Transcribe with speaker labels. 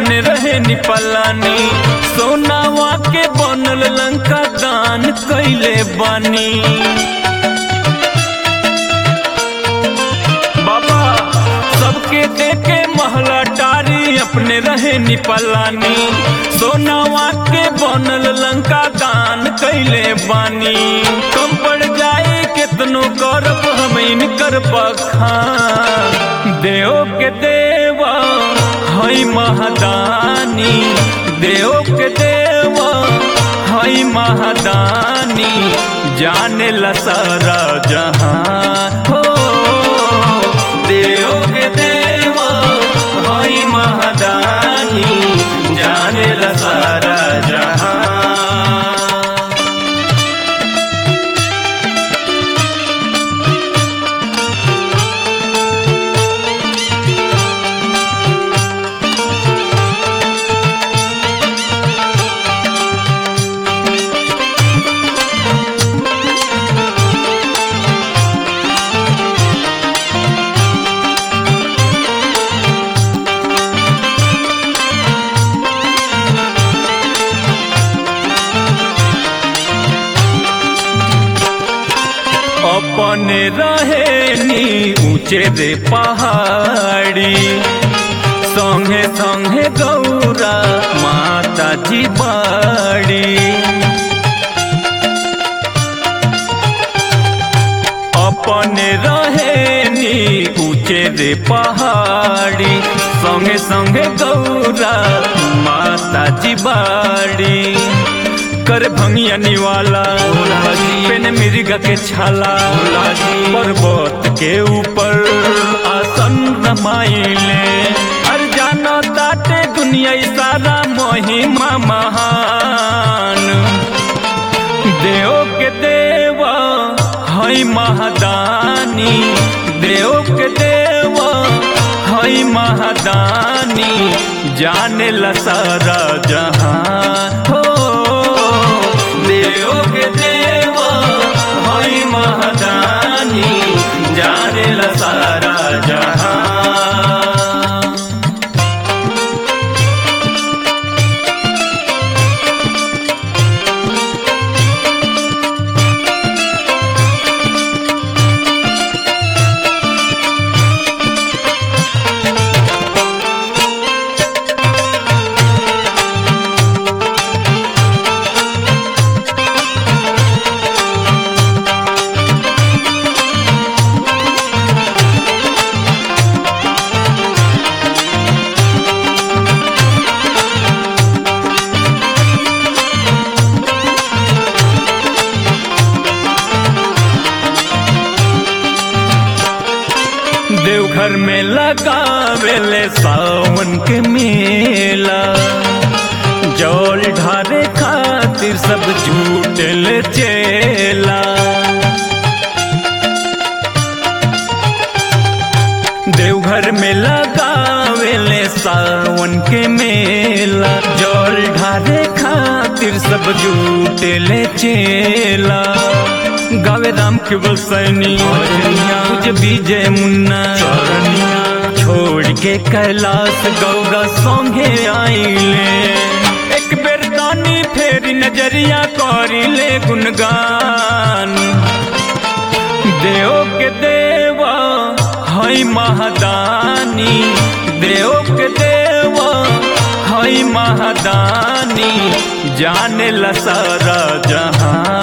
Speaker 1: अपने रहे निपलानी सोनावा के बनल लंका दान कैले बानी बाबा सबके देके महला टारी अपने रहे निपलानी सोनावा के बनल लंका दान कैले बानी कम पड़ जाए कितनो करब हम इनकर बखान देव के देवा हई महादानी देव के देवा हई महादानी जाने ला सारा जहां हो देव के देवा हई महादानी जाने ला सारा जहां अपने रहे नी ऊंचे रे पहाड़ी संगे संगे गौरा माता जी बाड़ी अपने रहे नी ऊंचे रे पहाड़ी संगे संगे गौरा माता जी बाड़ी कर भंगिया निवाला पेन मिर्गा के छाला पर्वत के ऊपर आसन रमाइले हर जानो ताटे दुनिया ई सारा महिमा महान देव के देवा हई महादानी देव के देवा हई महादानी जाने ला सारा जहां हो देव के देवा हई महादानी जाने ला सारा जहां देवघर में लगावेले सावन के मेला जल ढारे खातिर सब झूठल चेला देवघर में लगावेले सावन के मेला जल ढारे खातिर सब झूठल चेला गावे राम केवल सैनी तुझे विजय मुन्ना छोड़ के कैलाश गौरा संगे आईले एक बेर दानी फेरी नजरिया करिले गुनगान देव के देवा हई महादानी देव के देवा हई महादानी जाने ला सारा जहां